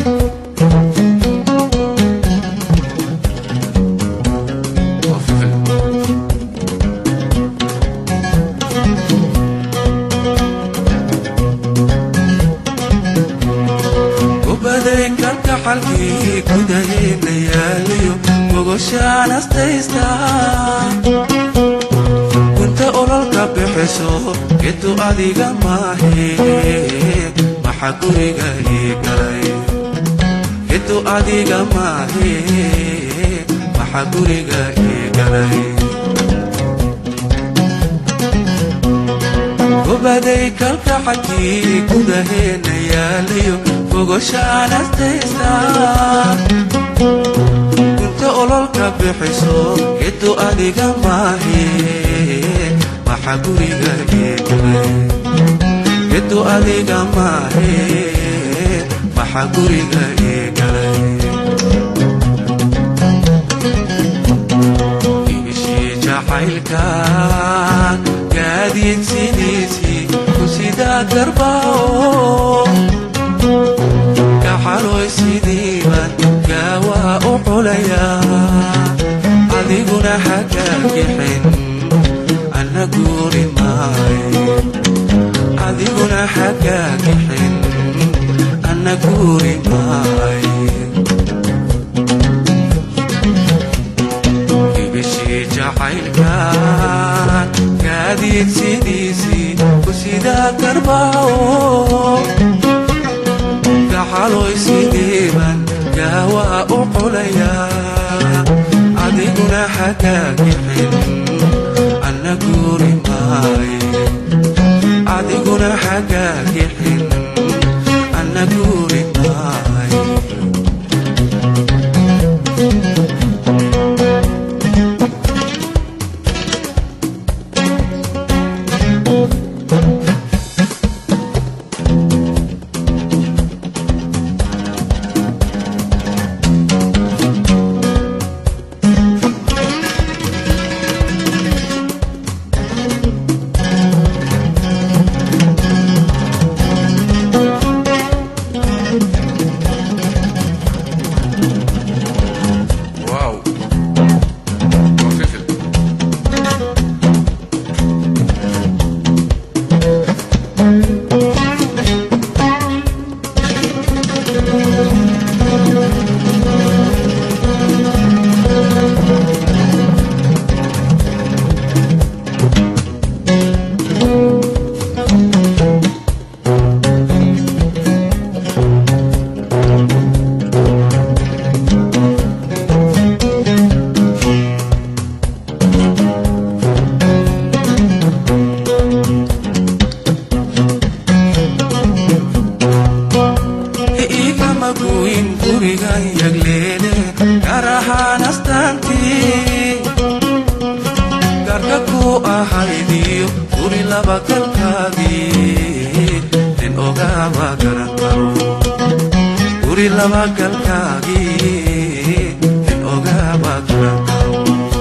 ubaday kalkaxalkii gudaheenna yaaliyo gogoshaan astaysta gunta ololka bixiso gedu adiga maahe maxa guriga ii galay gedu adiga maahe maxa guriga ii galay ubaday kalkaxalkii gudaheenna yaaliyo gogoshaan astaysta gunta ololka bixiso gedu adiga maahe maxa guriga ii galay gedu adiga maahe maxa guriga ii galay ibishii jacaylka gaadiid sidiisii ku sidaa garbao kaxaloy sidiiban gaawaa u xulayaa adiguna xaggaa gixin anna guuri maay adiguna xaggaa gixin anna guuri maay ibishii jacaylkan gaadiid sidiisii ku sidaa garbao gaxaloy sidiiban gaawaa u xulayaa adiguna xaggaa gixin anna guuri maay adiguna xaggaa gixin anna guuri maay واو وفلفل igama guyin gurigan yagleele gaar ahaan astaantii gaarka ku ahaydiyo guri laba galkaagii nin ogaama garan karo guri laba galkaagii nin ogaama garan karo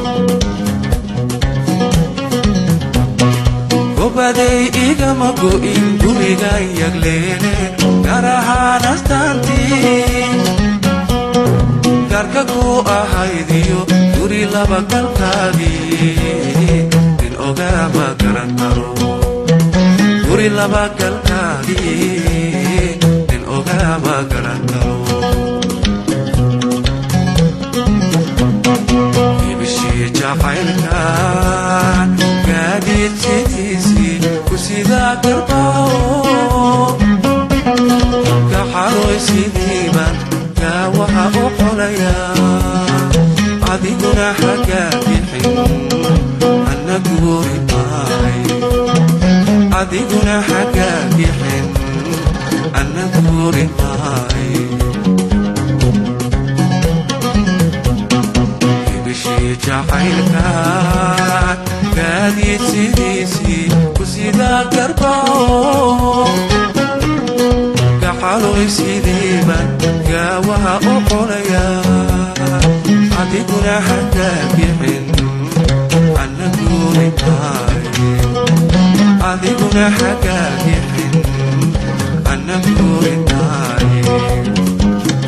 gobaday igama go'in gurigan yagleele gaar ahaan astaantii gaarka ku ahaydiyo guri laba galkaagii nin ogaama garan karo guri laba galkaagii nin ogaama garan karo ibishii jacaylkan gaadiid sidiisii ku sidaa garbao kaxaloy sidiiban gaawaha u xolayaa adiguna xaggaa bixin anna guuri maay adiguna xaggaa bixin anna guuri maay ibishii jacaylkan gaadiid sidiisii ku sidaa garbao gaxaloy sidiiban gaawaha u xolayaa adiguna xaggaa bixin anna guuri maay adiguna xaggaa bixin anna guuri maay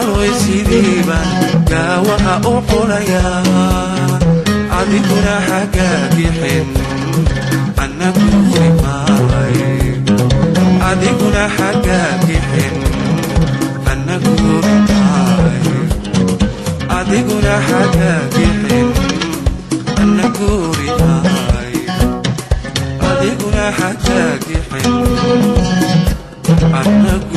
gacaloy sidiibaan gaawaha u qulayaa adiguna xagaagixin annaguri maay adiguna xagaagixin annaguri maay adiguna xagaagixin annaguri maay adiguna xagaagixin annagu